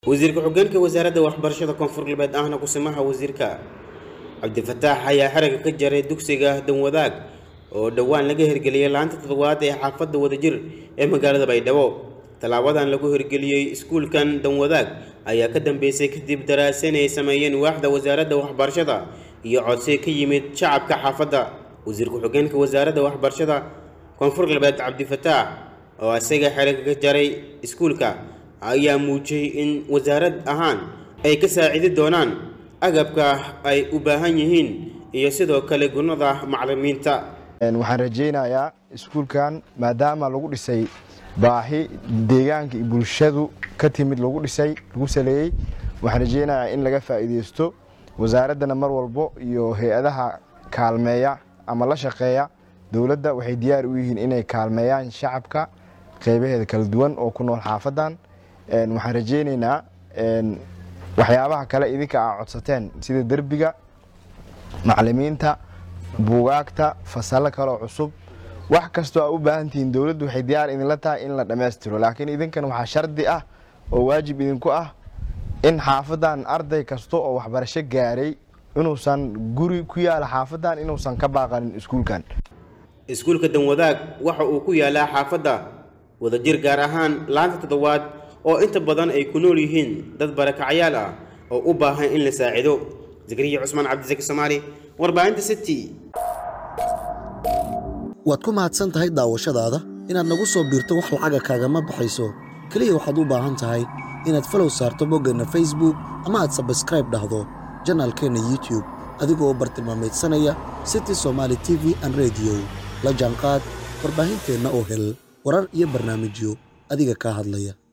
wasiirka xogeenka wasaaradda waxbarashada koonfur galbeed ahna kusimaha wasiirka cabdifataax ayaa xerigga ka jaray dugsiga danwadaag oo dhowaan laga hirgeliyey laanta toddobaad ee xaafadda wadajir ee magaalada baydhabo tallaabadan lagu hirgeliyey iskuulkan danwadaag ayaa ka dambeysay kadib daraasan ay sameeyeen waaxda wasaaradda waxbarashada iyo codsi ka yimid shacabka xaafadda wasiirka xogeenka wasaaradda waxbarashada koonfur galbeed cabdifataax oo isaga xerigga ka jaray iskuulka ayaa muujiyey in wasaarad ahaan ay ka saacidi doonaan agabka ay u baahan yihiin iyo sidoo kale gunnada macallimiinta waxaan rajaynayaa iskuulkan maadaama lagu dhisay baahi deegaanka iyo bulshadu ka timid lagu dhisay lagu saleeyey waxaan rajaynayaa in laga faa'iideysto wasaaraddana mar walbo iyo hay-adaha kaalmeeya ama la shaqeeya dowladda waxay diyaar u yihiin inay kaalmeeyaan shacabka qeybaheeda kala duwan oo ku nool xaafadan waxaan rajaynaynaa waxyaabaha kale idinka aa codsateen sida derbiga macalimiinta buugaagta fasallo kaloo cusub wax kastoo aa u baahan tihiin dowladdu waxay diyaar idinla tahay in la dhammaystiro laakiin idinkan waxaa shardi ah oo waajib idinku ah in xaafadan arday kasta oo waxbarasho gaaray inuusan guri ku yaala xaafadan inuusan ka baaqanin iskuulkan iskuulka danwadaag waxa uu ku yaalaa xaafadda wadajir gaar ahaan laanta toddobaad oo inta badan ay ku nool yihiin dad barakacyaal ah oo u baahan in la saacido zakariya cusmaan cabdisaki soomaali warbaahinta city waad ku mahadsan tahay daawashadaada inaad nagu soo biirto wax lacaga kaagama baxayso keliya waxaad u baahan tahay inaad falow saarto boggeenna facebook ama aad sabskraib dhahdo janaalkeenna youtube adigoo bartilmaameedsanaya city somaali t v an rediyo la jaanqaad warbaahinteenna oo hel warar iyo barnaamijyo adiga kaa hadlaya